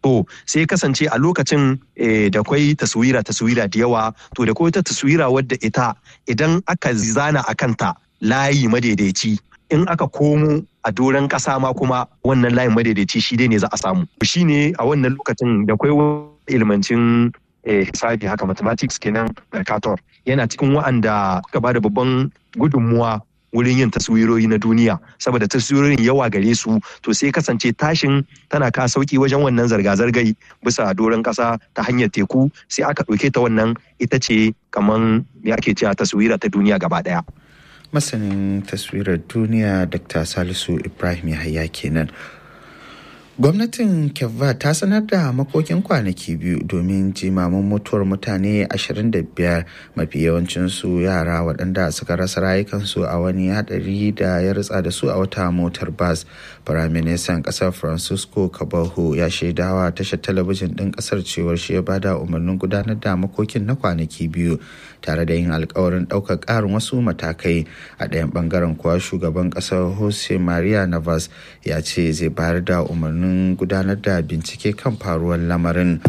to sai kasance a lokacin da kwai taswira taswira da yawa to da kwai ta taswira wadda ita idan aka zana a kanta layi madaidaici in aka komo a doron ƙasa ma kuma wannan layin madaidaici shi dai ne za a samu shi ne a wannan lokacin da kwai ilmancin hisabi haka mathematics kenan mercator yana cikin wa'anda suka bada babban gudunmuwa wurin yin taswirori na duniya saboda taswirorin yawa gare su to sai kasance tashin tana ka sauki wajen wannan zirga-zirgai bisa doron kasa ta hanyar teku sai aka ɗauke ta wannan ita ce kaman ya ake cewa taswira ta duniya gaba ɗaya. masanin taswirar duniya dr salisu ibrahim yahaya kenan gwamnatin kevva ta sanar da makokin kwanaki biyu domin jimamin mutuwar mutane 25 mafi yawancinsu yara waɗanda suka rasa rayukansu a wani hadari da ya ritsa da su a wata motar bas firaministan ƙasar francisco kabaho ya shaidawa tashar talabijin ɗin ƙasar cewar shi ya bada umarnin gudanar da makokin na kwanaki biyu tare da yin alkawarin ɗaukar ƙarin wasu matakai a ɗayan ɓangaren kuwa shugaban ƙasar jose maria navas ya ce zai bayar da umarnin gudanar da bincike kan faruwar lamarin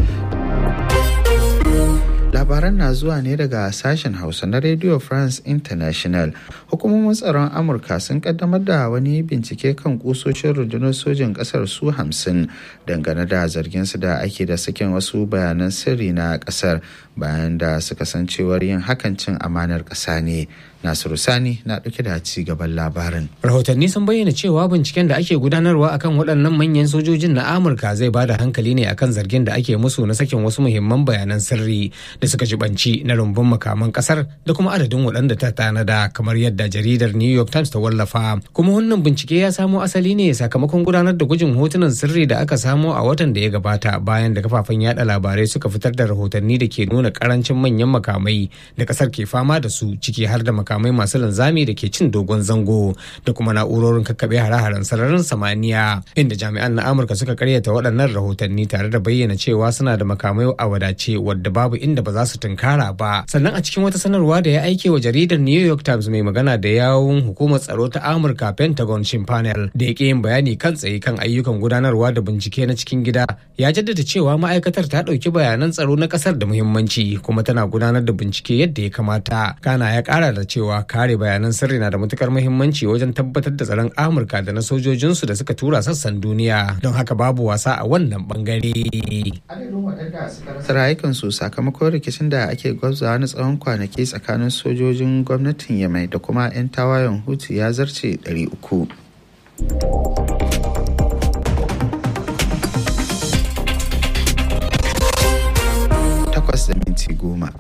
labaran na zuwa ne daga sashen hausa na radio france international hukumomin tsaron amurka sun kaddamar da wani bincike kan kusoshin rundunar sojin kasar su hamsin dangane da zarginsu da ake da sakin wasu bayanan sirri na kasar bayan da suka san cewar yin hakan cin amanar ƙasa ne Nasiru Sani na ɗauke da ci gaban labarin. Rahotanni sun bayyana cewa binciken da ake gudanarwa akan waɗannan manyan sojojin na Amurka zai bada hankali ne akan zargin da ake musu na sakin wasu muhimman bayanan sirri da suka jibanci na rumbun makaman ƙasar da kuma adadin waɗanda ta tanada kamar yadda jaridar New York Times ta wallafa. Kuma wannan bincike ya samo asali ne sakamakon gudanar da gwajin hotunan sirri da aka samo a watan da ya gabata bayan da kafafen yada labarai suka fitar da rahotanni da ke nuna karancin manyan makamai da ƙasar ke fama da su ciki har da makamai masu linzami da ke cin dogon zango da kuma na'urorin kakkaɓe hare-haren sararin samaniya inda jami'an na amurka suka karyata waɗannan rahotanni tare da bayyana cewa suna da makamai a wadace wadda babu inda ba za su tunkara ba sannan a cikin wata sanarwa da ya aike wa jaridar new york times mai magana da yawun hukumar tsaro ta amurka pentagon shin panel da ya yin bayani kan tsaye kan ayyukan gudanarwa da bincike na cikin gida ya jaddada cewa ma'aikatar ta ɗauki bayanan tsaro na ƙasar da muhimmanci kuma tana gudanar da bincike yadda ya kamata kana ya ƙara da cewa kare bayanan sirri na da matukar muhimmanci wajen tabbatar da tsaron amurka da na sojojinsu da suka tura sassan duniya don haka babu wasa a wannan bangare adadin waɗanda suka rasa rayukansu sakamakon rikicin da ake gwabzawa na tsawon kwanaki tsakanin sojojin gwamnatin yamai da kuma 'yan tawayen hutu ya zarce 300 takwas da minti goma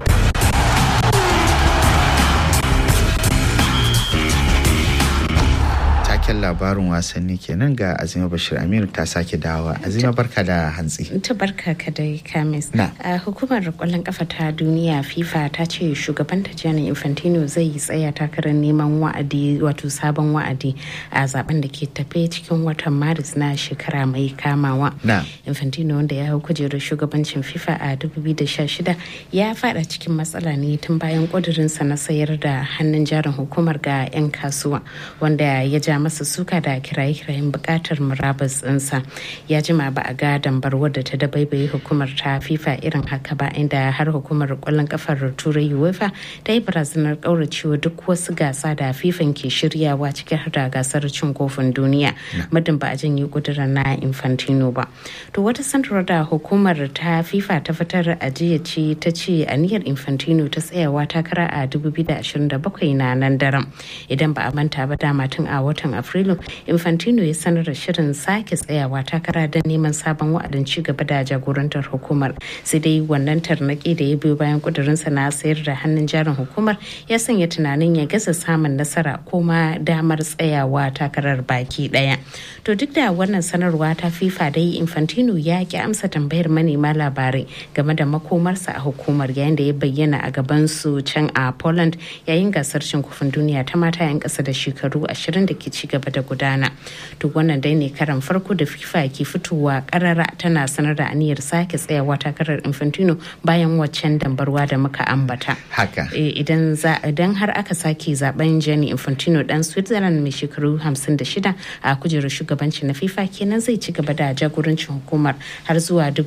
taken labarin wasanni kenan ga azima bashir aminu ta sake dawa azima barka da hantsi ta barka ka dai kamis Na. a hukumar kwallon kafa ta duniya fifa ta ce shugaban ta gianni infantino zai yi tsaya takarar neman wa'adi wato sabon wa'adi a zaben da ke tafe cikin watan maris na shekara mai kamawa Na. infantino wanda ya hau kujerar shugabancin fifa a 2016 ya fada cikin matsala ne tun bayan kudurinsa na sayar da hannun jarin hukumar ga 'yan kasuwa wanda ya ja masa suka da kiraye-kirayen bukatar murabus ɗinsa ya jima ba a ga dambar wadda ta dabaibaye hukumar ta fifa irin haka ba inda har hukumar kwallon kafar turai uefa ta yi barazanar kauracewa duk wasu gasa da fifan ke shiryawa ciki har da gasar cin kofin duniya muddin ba a janye kudurar na infantino ba to wata sanarwar da hukumar ta fifa ta fitar a jiya ce ta ce aniyar infantino ta tsayawa takara a 2027 na nan daren idan ba a manta ba dama tun a watan afrilu infantino ya sanar da shirin sake tsayawa takara don neman sabon wa'adin ci gaba da jagorantar hukumar sai dai wannan tarnaki da ya biyo bayan kudurinsa na sayar da hannun jarin hukumar ya sanya tunanin ya gasa samun nasara ko ma damar tsayawa takarar baki daya to duk da wannan sanarwa ta fifa dai infantino ya ki amsa tambayar manema labarai game da makomarsa a hukumar yayin da ya bayyana a gaban su can a poland yayin gasar cin kofin duniya ta mata 'yan kasa da shekaru 20 da ke ci gaba da gudana to wannan dai ne karan farko da fifa ke fitowa karara tana sanar da aniyar sake tsayawa takarar infantino bayan waccan dambarwa da muka ambata haka Eh, idan za idan har aka sake zaben Gianni Infantino dan Switzerland mai shekaru 56 a kujerar shugabanci na FIFA kenan zai ci gaba da jagorancin hukumar har zuwa